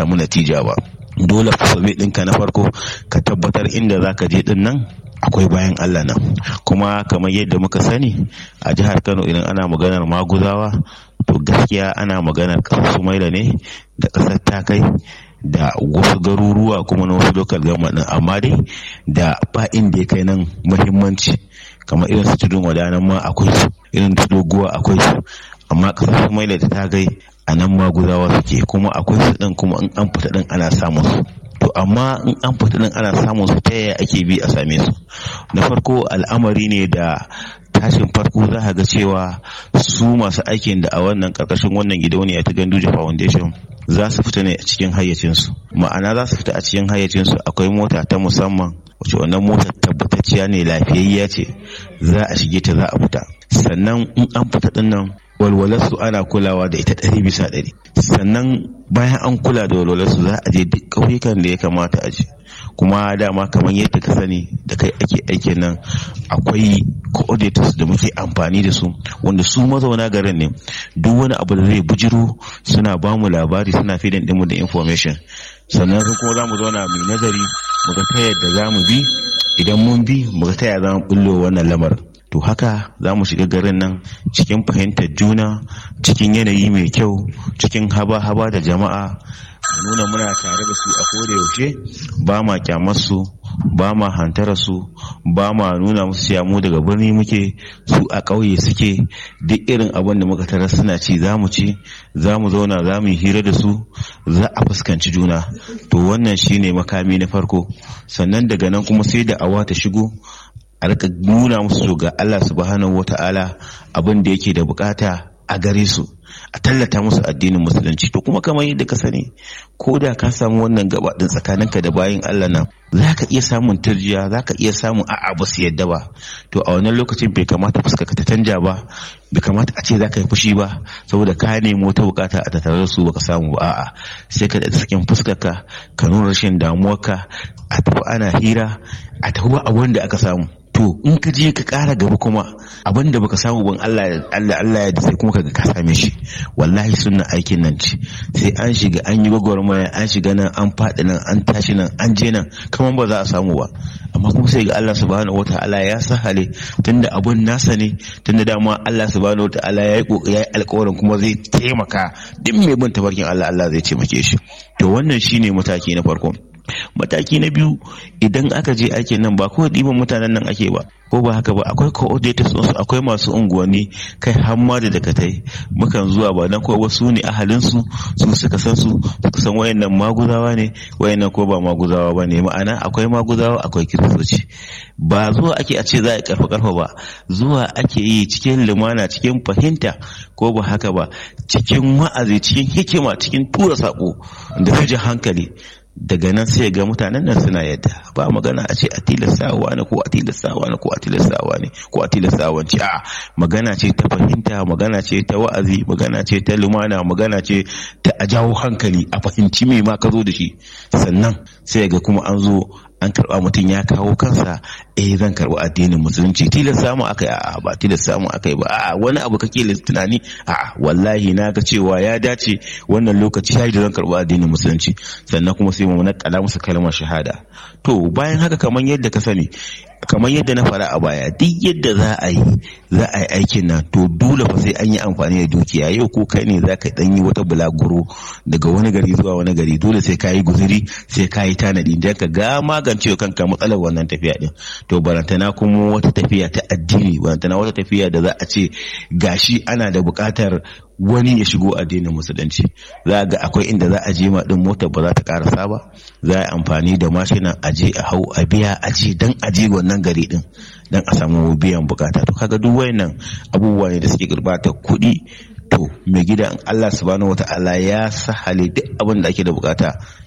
samu natija ba dole fasabe ɗinka na farko ka tabbatar inda za ka je ɗin nan akwai bayan Allah nan kuma kamar yadda muka sani a jihar Kano idan ana maganar maguzawa to gaskiya ana maganar ƙasar Sumaila ne da ƙasar Takai da wasu garuruwa kuma na wasu local government amma dai da ba inda ya kai nan muhimmanci kamar irin su tudun wadanan ma akwai su irin su doguwa akwai su amma ƙasar Sumaila da Takai a nan maguzawa suke kuma akwai su ɗin kuma in an fita ɗin ana samun su to amma in an fita din ana samun su ta yaya ake bi a same su na farko al'amari ne da tashin farko za a ga cewa su masu aikin da a wannan karkashin wannan gidauniya ta ganduje foundation za su fita ne a cikin hayyacinsu ma'ana za su fita a cikin hayyacinsu akwai mota ta musamman wacce wannan motar tabbatacciya ne lafiyayya ce za a shige ta za a fita sannan in an fita din nan walwalarsu ana kulawa da ita ɗari bisa ɗari sannan bayan an kula da walwalarsu za a je duk ƙauyukan da ya kamata a je kuma dama kamar yadda ka sani da kai ake aikin nan akwai coordinators da muke amfani da su wanda su mazauna garin ne duk wani abu da zai bujiro suna ba mu labari suna fidin ɗinmu da information sannan kuma za mu zauna mai nazari mu ga ta yadda za mu bi idan mun bi mu ga ta yadda za mu bullo wannan lamarin to haka za mu shiga garin nan cikin fahimtar juna cikin yanayi mai kyau cikin haba-haba da jama'a mu nuna muna tare da su a koda yaushe ba ma kyamar su ba ma hantara su ba ma nuna musu cewa mu daga birni muke su a ƙauye suke duk irin abin da muka tarar suna ci za mu ci za mu zauna za mu yi hira da su za a fuskanci juna to wannan shine makami na farko sannan daga nan kuma sai da awa ta shigo a rika nuna musu ga Allah subhanahu wata'ala abin da yake da bukata a gare su a tallata musu addinin musulunci to kuma kamar yadda ka sani ko da ka samu wannan gaba din tsakaninka da bayin Allah nan za ka iya samun turjiya za ka iya samun a'a ba su yadda ba to a wannan lokacin bai kamata fuska ka ta canja ba bai kamata a ce za ka yi fushi ba saboda ka nemi wata bukata a tattare da su baka samu ba a'a sai ka da sakin fuskar ka ka nuna rashin damuwarka a tafi ana hira a tafi ba abin da aka samu to in ka je ka kara gaba kuma abin da baka samu ban Allah Allah Allah ya sai kuma kaga ka same shi wallahi sunna aikin nan ce sai an shiga an yi gwagwarmaya an shiga nan an faɗi nan an tashi nan an je nan kaman ba za a samu ba amma kuma sai ga Allah subhanahu wataala ya sahale tunda abun nasa ne tunda dama Allah subhanahu wataala ya yi kokari ya yi alƙawarin kuma zai taimaka duk mai bin tabarkin Allah Allah zai taimake shi to wannan shine mataki na farko mataki na biyu idan aka je ake nan ba kawai ɗiban mutanen nan ake ba ko ba haka ba akwai coordinators su akwai masu unguwanni kai hamma da dakatai mukan zuwa ba dan kawai wasu ne ahalin su su suka san su suka san wayannan maguzawa ne wayannan ko ba maguzawa ba ne ma'ana akwai maguzawa akwai kiristoci ba zuwa ake a ce za a karfa karfa ba zuwa ake yi cikin lumana cikin fahimta ko ba haka ba cikin wa'azi cikin hikima cikin tura sako da su hankali daga nan sai ga mutanen nan suna yadda ba magana a ce a tilastawa ne ko a tilastawa ne ko a tilastawa ne ko a tilastawa ce a magana ce ta fahimta magana ce ta wa'azi magana ce ta lumana magana ce ta a jawo hankali a fahimci me ma ka zo da shi sannan sai ga kuma an zo an karba mutum ya kawo kansa eh zan karba addinin musulunci tilas samu akai a'a ba tilas samu akai ba a'a wani abu kake tunani a'a wallahi na ga cewa ya dace wannan lokaci ya da zan karba addinin musulunci sannan kuma sai mu nakala musu kalmar shahada to bayan haka kamar yadda ka sani kamar yadda na fara a baya duk yadda za a yi za a yi aikin nan to dole fa sai an yi amfani da dukiya yau ko kai ne za ka dan yi wata bulaguro daga wani gari zuwa wani gari dole sai ka yi guzuri sai ka yi tanadi dan ka ga magance kanka matsalar wannan tafiya din to barantana kuma wata tafiya ta addini barantana wata tafiya da za a ce gashi ana da buƙatar wani ya shigo addinin musulunci za ga akwai inda za a je ma din motar ba za ta karasa ba za a amfani da mashinan aje a hau a biya aje dan aje wannan gari din dan a samu biyan bukata to kaga duk wayannan abubuwa ne da suke gurbata kuɗi to mai gida Allah subhanahu wata'ala ya sahale duk abin da ake da bukata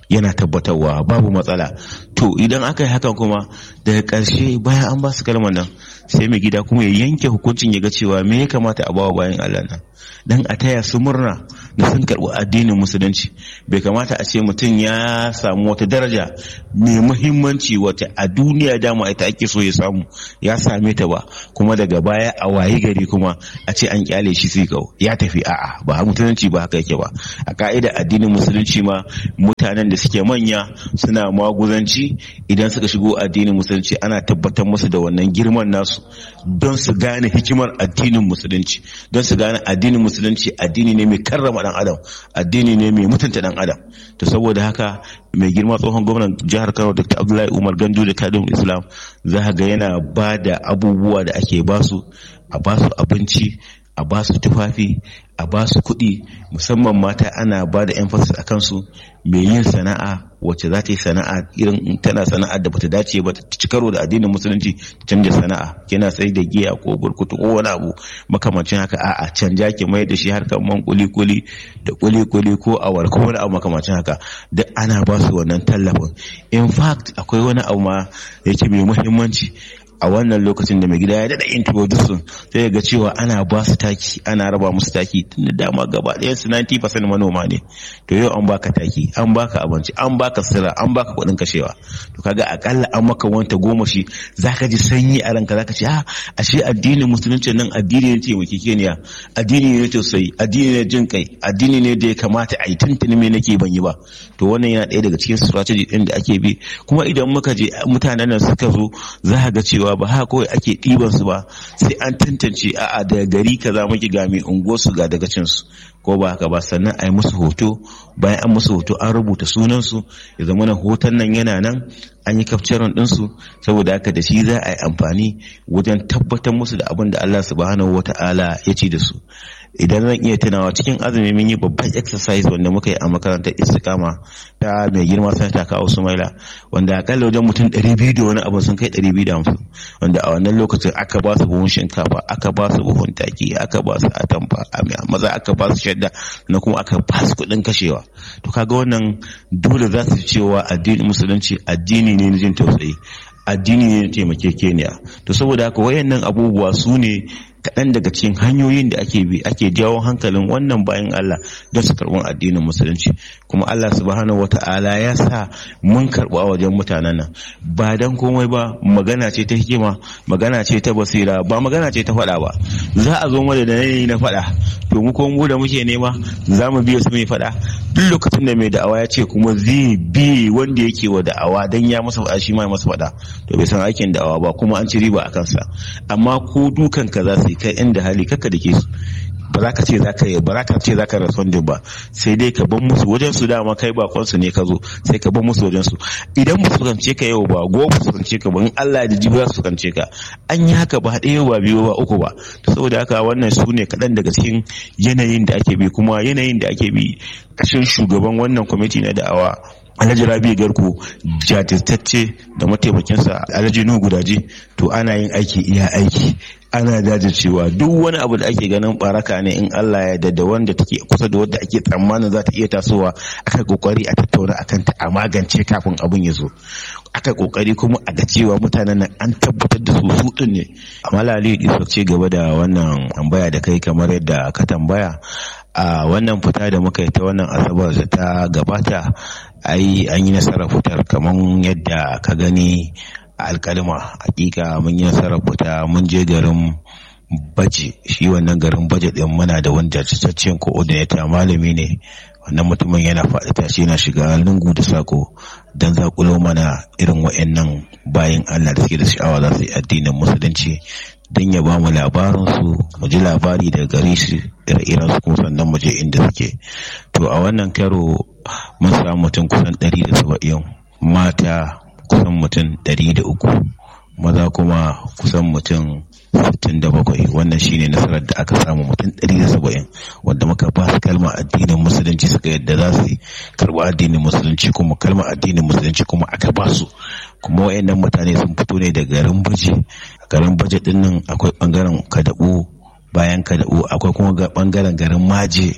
yana tabbatarwa babu matsala to idan aka yi hakan kuma daga ƙarshe bayan an ba su kalmar nan sai mai gida kuma ya yanke hukuncin ya ga cewa me ya kamata a bawa bayan Allah nan dan a taya su murna da sun karɓi addinin musulunci bai kamata a ce mutum ya samu wata daraja mai muhimmanci wata a duniya dama ita ake so ya samu ya same ta ba kuma daga baya a wayi gari kuma a ce an kyale shi sai kau ya tafi a'a ba musulunci ba haka yake ba a ka'ida addinin musulunci ma mutanen da suke manya suna maguzanci idan suka shigo addinin musulunci ana tabbatar musu da wannan girman nasu don su gane hikimar addinin musulunci don su gane addinin musulunci addini ne mai karrama dan adam addini ne mai mutunta dan adam to saboda haka mai girma tsohon gwamnan jihar kano dr abdullahi umar gandu da kadin islam za ga yana ba da abubuwa da ake basu a basu abinci a basu tufafi a basu kuɗi musamman mata ana ba da emphasis a kansu mai yin sana'a wacce za ta yi sana'a irin tana sana'ar da bata dace ba ta ci karo da addinin musulunci ta canja sana'a kina sai da giya ko burkutu ko wani abu makamancin haka a'a canja ki mai da shi harkar man kuli kuli da kuli kuli ko awar ko wani abu makamancin haka duk ana ba su wannan tallafin in fact akwai wani abu ma yake mai muhimmanci a wannan lokacin da mai gida ya daɗa introducing sai ga cewa ana ba su taki ana raba musu taki tun da dama gaba ɗayan su 90% manoma ne to yau an baka taki an baka abinci an baka sira an baka kuɗin kashewa to kaga akalla an maka wanta goma shi zaka ji sanyi a ranka zaka ce ah ashe addinin musulunci nan addini ne taimakekeniya addini ne tausayi addini ne jin kai addini ne da ya kamata a yi tuntuni me nake ban yi ba to wannan yana ɗaya daga cikin strategy ɗin da ake bi kuma idan muka je mutanen nan suka zo za ga cewa cewa ba haka kawai ake ɗiban su ba sai an tantance a'a daga gari kaza muke ga mai unguwar su ga daga cin su ko ba haka ba sannan a yi musu hoto bayan an musu hoto an rubuta sunan su ya zama na hoton nan yana nan an yi kafcaron ɗinsu saboda haka da shi za a yi amfani wajen tabbatar musu da abin da Allah subhanahu wata'ala ya ci da su idan zan iya tunawa cikin azumi mun yi babban exercise wanda muka yi a makarantar istikama ta mai girma sanata kawo sumaila wanda akalla wajen mutum ɗari biyu da wani abu sun kai ɗari biyu da hamsin wanda a wannan lokacin aka ba su buhun shinkafa aka ba su buhun taki aka ba su atamfa maza aka ba su shadda na kuma aka ba su kuɗin kashewa to kaga wannan dole za su cewa addinin musulunci addini ne na jin tausayi addini ne na taimakekeniya to saboda haka wayannan abubuwa su ne kaɗan daga cikin hanyoyin da ake bi ake jawo hankalin wannan bayan Allah don su karɓi addinin musulunci kuma Allah subhanahu wata'ala ya sa mun karɓi a wajen mutanen nan ba dan komai ba magana ce ta hikima magana ce ta basira ba magana ce ta faɗa ba za a zo mana da yanayi na faɗa to mu kuma mu da muke nema za mu biya su mai faɗa duk lokacin da mai da'awa ya ce kuma zai bi wanda yake wa da'awa dan ya masa faɗa shi ma ya masa faɗa to bai san aikin da'awa ba kuma an ci riba a kansa amma ko dukan ka za su yi kai inda hali kaka da ke su ba za ka ce za ka yi ba za ka ce za ka respondin ba sai dai ka ban musu wajen su dama kai bakon su ne ka zo sai ka ban musu wajen su idan ba su kance ka yau ba gobe su kance ka ba in Allah ya ji za su kance ka an yi haka ba ɗaya ba biyu ba uku ba to saboda haka wannan su ne kaɗan daga cikin yanayin da ake bi kuma yanayin da ake bi kashin shugaban wannan kwamiti na da'awa alhaji rabi garko jajirtacce da mataimakinsa alhaji nuhu gudaji to ana yin aiki iya aiki ana jajircewa duk wani abu da ake ganin baraka ne in Allah ya da wanda take kusa da wanda ake tsammanin za ta iya tasowa aka kokari a tattauna akan ta a magance kafin abun ya zo aka kokari kuma a ga cewa mutanen nan an tabbatar da su su din ne amma lali isa ce gaba da wannan tambaya da kai kamar yadda ka tambaya a wannan fita da muka yi ta wannan asabar da ta gabata ai an yi nasarar fitar kamar yadda ka gani a alkalima hakika mun yi nasarar fita mun je garin baje shi wannan garin baje din muna da wanda cikakken coordinator malami ne wannan mutumin yana faɗi tashi yana shiga lungu da sako don zakulo mana irin wa'annan bayan Allah da suke da sha'awa za su yi addinin musulunci don ya ba mu labarinsu mu ji labari daga gare su ire-iren su kuma sannan mu je inda suke to a wannan karo mun samu mutum kusan ɗari da saba'in mata kusan mutum ɗari da uku maza kuma kusan mutum sittin da bakwai wannan shine nasarar da aka samu mutum ɗari da saba'in wanda muka ba su kalmar addinin musulunci suka yadda za su karɓi addinin musulunci kuma kalmar addinin musulunci kuma aka ba su kuma wayannan mutane sun fito ne daga garin baje garin baje din nan akwai bangaren kadabu bayan kadabu akwai kuma bangaren garin maje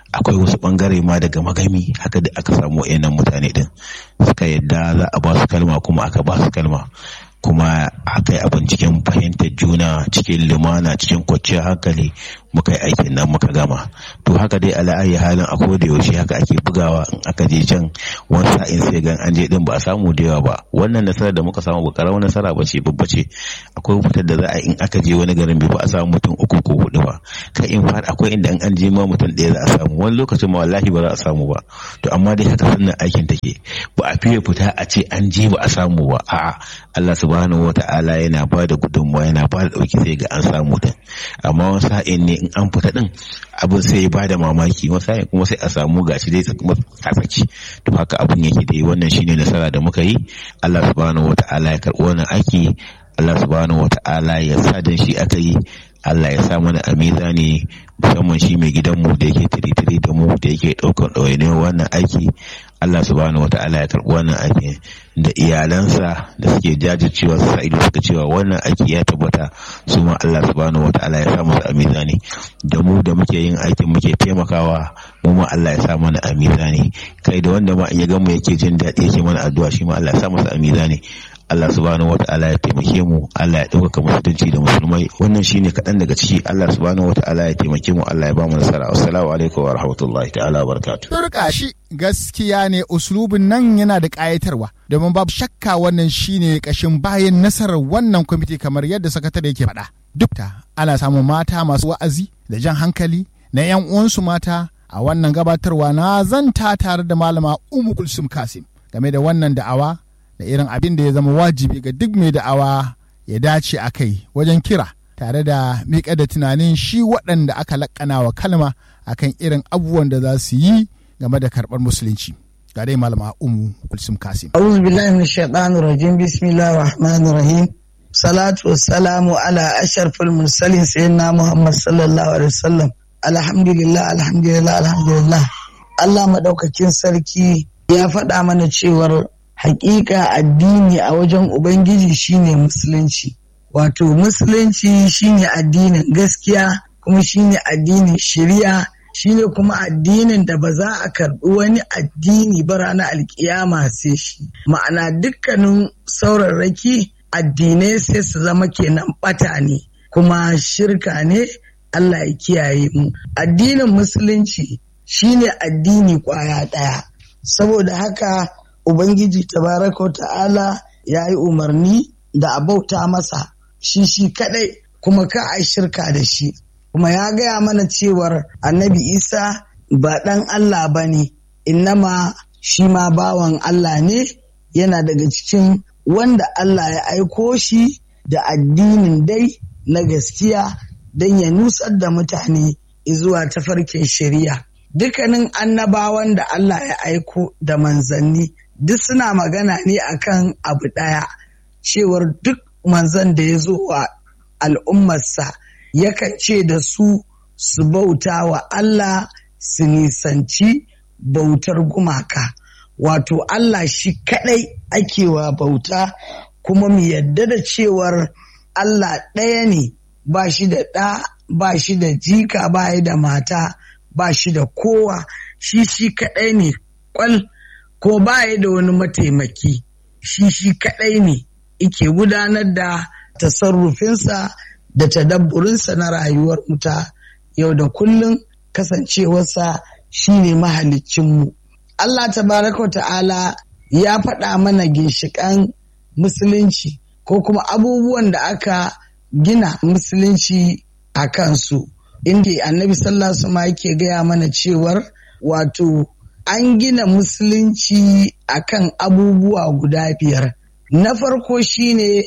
akwai wasu bangare ma daga magami haka da aka samu wayannan mutane din suka yadda za a ba su kalma kuma aka ba su kalma kuma aka yi abin cikin fahimtar juna cikin lumana cikin kwanciyar hankali muka yi aikin nan muka gama to haka dai ala'ayi halin a koda yaushe haka ake bugawa in aka je can wani sa'in sai gan an je din ba a samu da yawa ba wannan nasarar da muka samu ba karamar nasara ba ce babba ce akwai fitar da za a in aka je wani garin bai ba a samu mutum uku ko hudu ba kai in fara akwai inda an je ma mutum ɗaya za a samu wani lokacin ma wallahi ba za a samu ba to amma dai haka sannan aikin take ba a fiye fita a ce an je ba a samu ba a'a Allah subhanahu wata'ala yana ba da gudunmawa yana ba da ɗauki sai ga an samu din amma wani sa'in ne in an fita din abin sai ba da mamaki wani sa'in kuma sai a samu gashi dai kuma kasaki to haka abin yake dai wannan shine nasara da muka yi Allah subhanahu wata'ala ya karɓi wannan aiki Allah subhanahu wata'ala ya sa dan shi aka yi Allah ya sa mana a mizani musamman shi mai gidanmu da yake tiri-tiri da mu da yake ɗaukar ɗawainiyar wannan aiki Allah subhanahu wata'ala ya karɓi wannan aiki da iyalansa da suke jajircewa su sa ido suka cewa wannan aiki ya tabbata su ma Allah subhanahu wata'ala ya sa musu a mizani da mu da muke yin aikin muke taimakawa mu ma Allah ya sa mana a mizani kai da wanda ma in ya gamu yake jin daɗi yake mana addu'a shi ma Allah ya sa masa a mizani Allah subhanahu wata'ala ya taimake mu Allah ya ɗaukaka musulunci da musulmai wannan shine kaɗan daga ciki Allah subhanahu wata'ala ya taimake mu Allah ya ba mu nasara assalamu alaikum wa rahmatullahi ta'ala wa barakatuh turka shi gaskiya ne uslubin nan yana da ƙayatarwa domin babu shakka wannan shine ƙashin bayan nasarar wannan kwamiti kamar yadda sakatare yake faɗa duk ta ana samun mata masu wa'azi da jan hankali na 'yan uwansu mata a wannan gabatarwa na zanta tare da malama Umu Kulsum Kasim game da wannan da'awa da irin abin da ya zama wajibi ga duk mai da'awa ya dace a kai wajen kira tare da miƙa da tunanin shi waɗanda aka laƙana wa kalma akan irin abubuwan da za su yi game da karɓar musulunci ga dai malama umu kulsum kasim أعوذ بالله من الشيطان الرجيم بسم الله الرحمن الرحيم صلاة والسلام على أشرف المرسلين سيدنا محمد صلى الله عليه وسلم الحمد لله الحمد لله الحمد لله Allah maɗaukakin sarki ya faɗa mana cewar hakika addini a wajen Ubangiji shine musulunci. Wato musulunci shine addinin gaskiya kuma shine addinin shari'a shine kuma addinin da ba za a karɓi wani addini ba ranar alkiyama sai shi. Ma'ana dukkanin saurarraki addinai sai su zama kenan ɓata ne kuma shirka ne Allah ya kiyaye mu. Addinin musulunci shine addini kwaya ɗaya. Saboda haka Ubangiji tabaraka wa ta'ala ya yi umarni da a bauta masa shi shi kadai kuma ka a shirka da shi. Kuma ya gaya mana cewar annabi Isa ba ɗan Allah ba ne, innama shi ma bawan Allah ne yana daga cikin wanda Allah ya aiko shi da addinin dai na gaskiya don ya nusar da mutane zuwa tafarkin shari'a. Dukkanin annabawan da Allah ya aiko da manzanni duk suna magana ne akan abu ɗaya cewar duk manzan da ya zo wa al'ummarsa yakan ce da su su bauta wa Allah su nisanci bautar gumaka wato Allah shi kaɗai ake wa bauta kuma mu yadda da cewar Allah ɗaya ne ba shi da ɗa ba shi da jika ba da mata ba shi da kowa shi shi kaɗai ne kwal ko baya da wani mataimaki shi shi kaɗai ne ike gudanar da tasarrufinsa da tadabburinsa na rayuwar muta yau da kullum kasancewarsa shi ne mahaliccinmu. Allah tabaraka ta'ala ya faɗa mana ginshiƙan musulunci ko kuma abubuwan da aka gina musulunci a kansu inda annabi sallallahu alaihi yake gaya mana cewar wato an gina musulunci akan abubuwa guda biyar. Na farko shine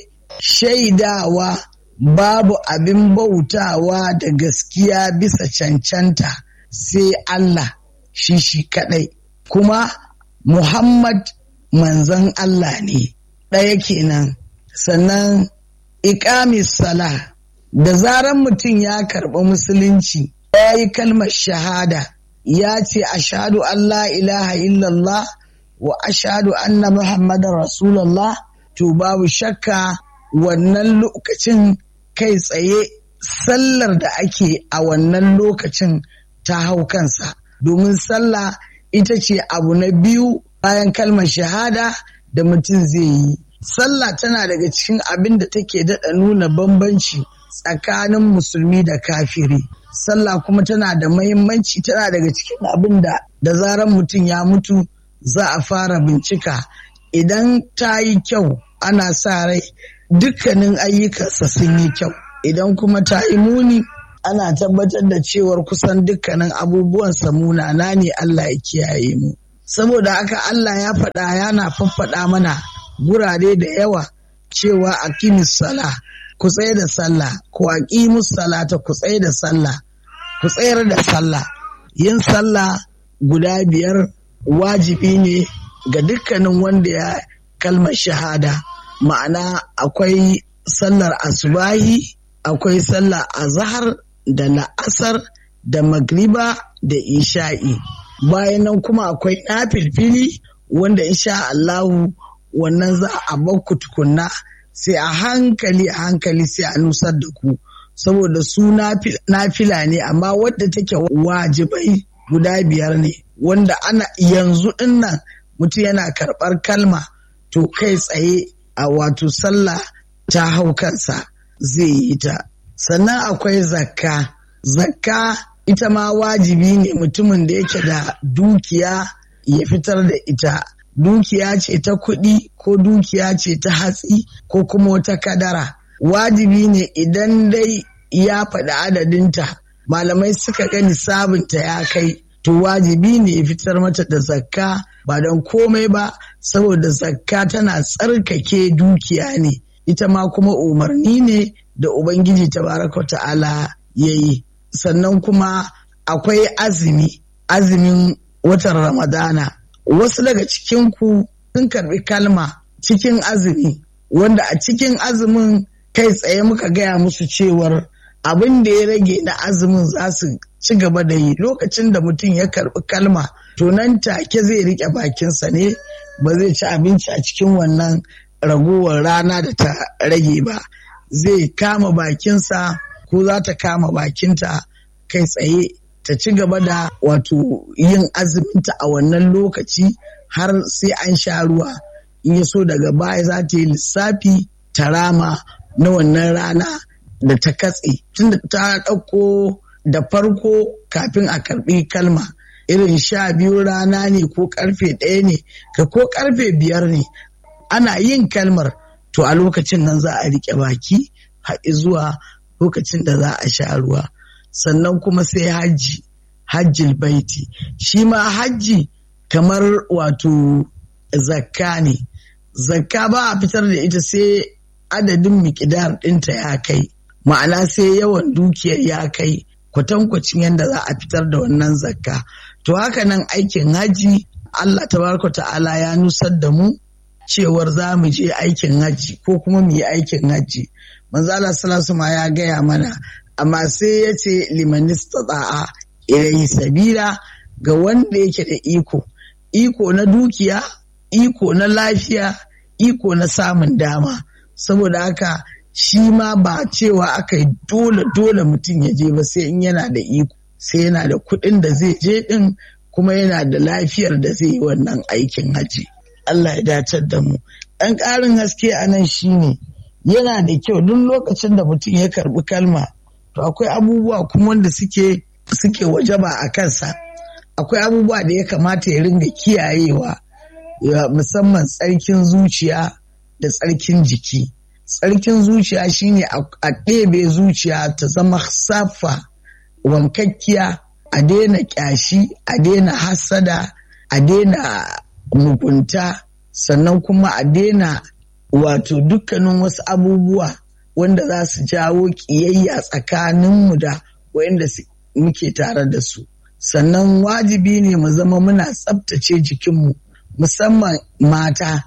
shaidawa babu abin bautawa da gaskiya bisa cancanta sai Allah shi shi kadai. Kuma Muhammad manzon Allah ne ɗaya kenan. Sannan iƙamis sala da zaran mutum ya karɓi musulunci ya yi kalmar shahada. ya ce ashadu an la ilaha illallah wa ashadu anna muhammadan rasulallah to babu shakka wannan lokacin kai tsaye sallar da ake a wannan lokacin ta hau kansa domin sallah ita ce abu na biyu bayan kalmar shahada da mutum zai yi sallah tana daga cikin abin da take daɗa nuna bambanci tsakanin musulmi da kafiri sallah kuma tana da mahimmanci tana daga cikin abin da da zaran mutum ya mutu za a fara bincika idan ta yi kyau ana sa rai dukkanin ayyukansa sun yi kyau idan kuma ta yi muni ana tabbatar da cewar kusan dukkanin abubuwan munana ne Allah ya kiyaye mu saboda haka Allah ya faɗa yana faffaɗa mana gurare da yawa cewa aqimis sala ku tsaye da sallah ko aqimus salata ku tsaye da sallah ku tsayar da sallah yin sallah guda biyar wajibi ne ga dukkanin wanda ya kalmar shahada ma'ana akwai sallar asubahi akwai sallar azhar da la'asar da magriba da isha'i bayan nan kuma akwai na filfili wanda insha Allahu wannan za a bakku tukunna sai a hankali a hankali sai a nusar da ku saboda su nafila ne amma wadda take wajibai guda biyar ne wanda ana yanzu dinnan mutum yana karɓar kalma to kai tsaye a wato sallah ta hau kansa zai yi ta sannan akwai zakka zakka ita ma wajibi ne mutumin da yake da dukiya ya fitar da ita dukiya ce ta kuɗi ko dukiya ce ta hatsi ko kuma wata kadara wajibi ne idan dai ya faɗi adadinta malamai suka gani sabunta ya kai to wajibi ne ya fitar mata da zakka ba don komai ba saboda zakka tana tsarkake dukiya ne ita ma kuma umarni ne da ubangiji tabaraka ta'ala ya yi sannan kuma akwai azumi azumin watan ramadana wasu daga cikinku sun karbi kalma cikin azumi wanda a cikin azumin kai tsaye muka gaya musu cewar abin da ya rage na azumin za su ci gaba da yi lokacin da mutum ya karbi kalma to nan take zai rike bakinsa ne ba zai ci abinci a cikin wannan ragowar rana da ta rage ba zai kama bakinsa ko za ta kama bakinta kai tsaye ta ci gaba da wato yin azuminta a wannan lokaci har sai an sha ruwa in ya so daga baya za ta yi lissafi ta rama na wannan rana da ta katse tunda ta ɗauko da farko kafin a karɓi kalma irin sha biyu rana ne ko karfe ɗaya ne ka ko karfe biyar ne ana yin kalmar to a lokacin nan za a riƙe baki haɗi zuwa lokacin da za a sha ruwa sannan kuma sai hajji hajjil baiti shi ma hajji kamar wato zakka ne zakka ba a fitar da ita sai adadin mikidar ɗinta ya kai ma'ana sai yawan dukiyar ya kai kwatankwacin yadda za a fitar da wannan zakka to haka nan aikin haji Allah tabaraka ta'ala ya nusar da mu cewar za mu je aikin haji ko kuma mu yi aikin haji manzo Allah sallallahu ma ya gaya mana amma sai ya ce limanista tsa'a ilayhi sabila ga wanda yake da iko iko na dukiya iko na lafiya iko na samun dama saboda haka shi ma ba cewa aka yi dole dole mutum ya je ba sai in yana da iko sai yana da kuɗin da zai je ɗin kuma yana da lafiyar da zai yi wannan aikin haji Allah ya dacar da mu ɗan ƙarin haske a nan shine yana da kyau duk lokacin da mutum ya karɓi kalma to akwai abubuwa kuma wanda suke suke wajaba a kansa akwai abubuwa da ya kamata ya ringa kiyayewa musamman tsarkin zuciya da tsarkin jiki tsarkin zuciya shine a ɗebe zuciya ta zama safa wankakkiya a daina ƙyashi a daina hasada a daina mugunta sannan kuma a daina wato dukkanin wasu abubuwa wanda za su jawo ƙiyayya tsakaninmu da wayanda muke tare da su sannan wajibi ne mu zama muna tsabtace jikinmu musamman mata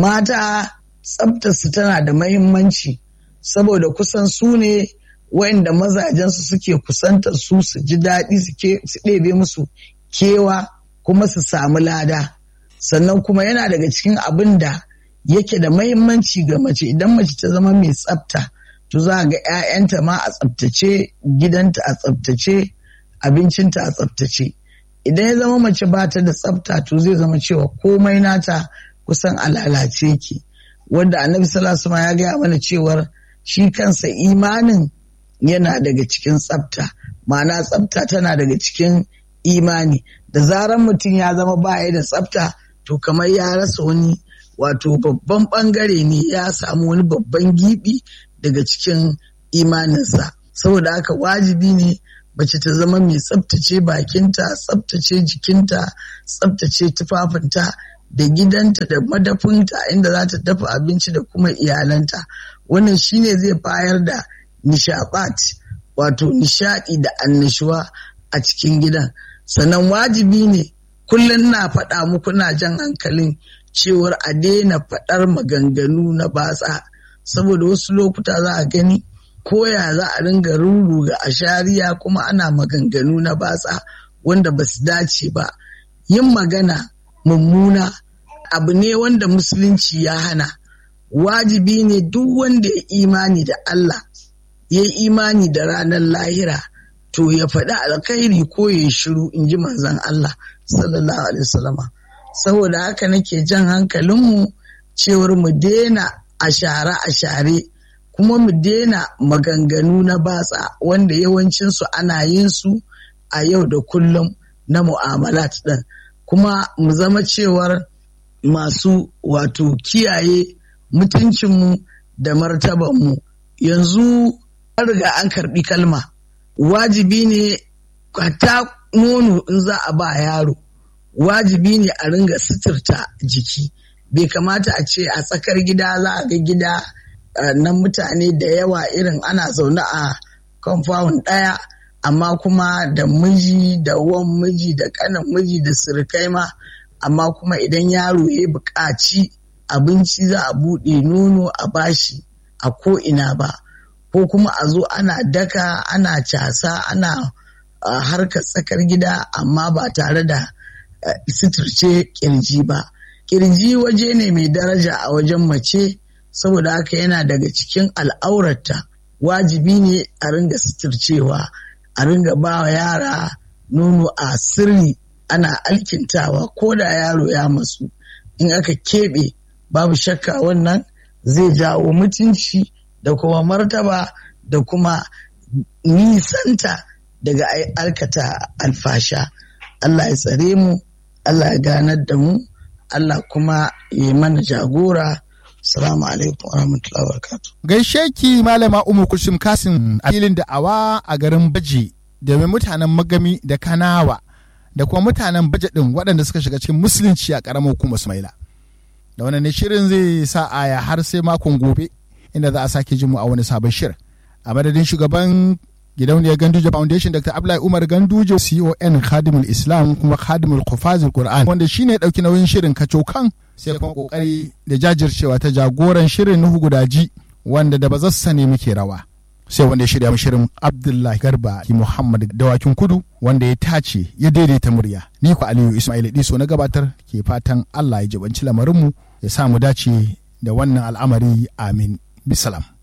mata tsabtarsu tana da mahimmanci saboda kusan su ne wayanda mazajensu suke kusantar su su ji daɗi su ɗebe musu kewa kuma su samu lada sannan kuma yana daga cikin abin da yake da mahimmanci ga mace idan mace ta zama mai tsafta to za ga 'ya'yanta ma a tsaftace gidanta a tsaftace abincinta a tsaftace idan ya zama mace ba ta da tsafta to zai zama cewa komai nata kusan a lalace yake wanda annabi sallallahu ya gaya mana cewar shi kansa imanin yana daga cikin tsafta ma'ana tsafta tana daga cikin imani da zaran mutum ya zama baya da tsafta to kamar ya rasa wani wato babban bangare ne ya samu wani babban gibi daga cikin imaninsa saboda haka wajibi ne mace ta zama mai tsaftace bakinta tsaftace jikinta tsaftace tufafinta da gidanta da madafinta inda za ta dafa abinci da kuma iyalanta wannan shine zai bayar da nishabat wato nishadi da annashuwa a cikin gidan sannan wajibi ne kullum na faɗa muku na jan hankalin cewar a daina faɗar maganganu na batsa saboda wasu lokuta za a gani koya za a ringa ruruga a shariya kuma ana maganganu na batsa wanda ba su dace ba yin magana mummuna abu ne wanda musulunci ya hana wajibi ne duk wanda ya imani da Allah ya imani da ranar lahira to ya faɗi alkhairi ko ya shiru in ji manzon Allah sallallahu alaihi wasallama saboda haka nake jan hankalinmu cewar mu daina a share a share kuma mu daina maganganu na batsa wanda yawancinsu ana yin su a yau da kullum na mu'amalat ɗin kuma mu zama cewar masu wato kiyaye mutuncinmu da martabanmu yanzu an riga an karɓi kalma wajibi ne ta nono in za a ba yaro wajibi ne a ringa suturta jiki bai kamata a ce a tsakar gida za a ga gida na mutane da yawa irin ana zaune a compound ɗaya amma kuma da miji da wan miji da kanan miji da surukai ma amma kuma idan yaro ya buƙaci abinci za a buɗe nono a bashi a ko'ina ba ko kuma a zo ana daka ana casa ana harkar tsakar gida amma ba tare da suturce kirji ba kirji waje ne mai daraja a wajen mace saboda haka yana daga cikin al'aurarta wajibi ne a ringa suturcewa a ringa ba wa yara nono a sirri ana alkintawa ko da yaro ya masu in aka keɓe babu shakka wannan zai jawo mutunci da kuma martaba da kuma nisanta daga aikata alfasha Allah ya tsare mu Allah ya ganar da mu Allah kuma ya yi mana jagora Salamu alaikum wa rahmatullahi wa barakatuh. Gaishe ki malama Umu Kulsum Kasim a filin da'awa a garin Baji domin mutanen Magami da Kanawa da kuma mutanen Baje din waɗanda suka shiga cikin musulunci a ƙaramar hukumar Sumaila. Da wannan ne shirin zai sa aya har sai makon gobe inda za a sake jin mu a wani sabon shirin. A madadin shugaban gidauniyar Ganduje Foundation Dr. Abdullahi Umar Ganduje CON Khadimul Islam kuma Khadimul Qufazul Qur'an wanda shine dauki nauyin shirin kacokan sai kuma kokari da jajircewa ta jagoran shirin Nuhu Gudaji wanda da bazar sani muke rawa. Sai wanda ya shirya shirin Abdullahi Garba ki Muhammad Dawakin Kudu wanda ya tace ya daidaita murya. Ni ku Aliyu Ismail Diso na gabatar ke fatan Allah ya jibanci lamarinmu ya sa mu dace da wannan al'amari amin. Bisalam.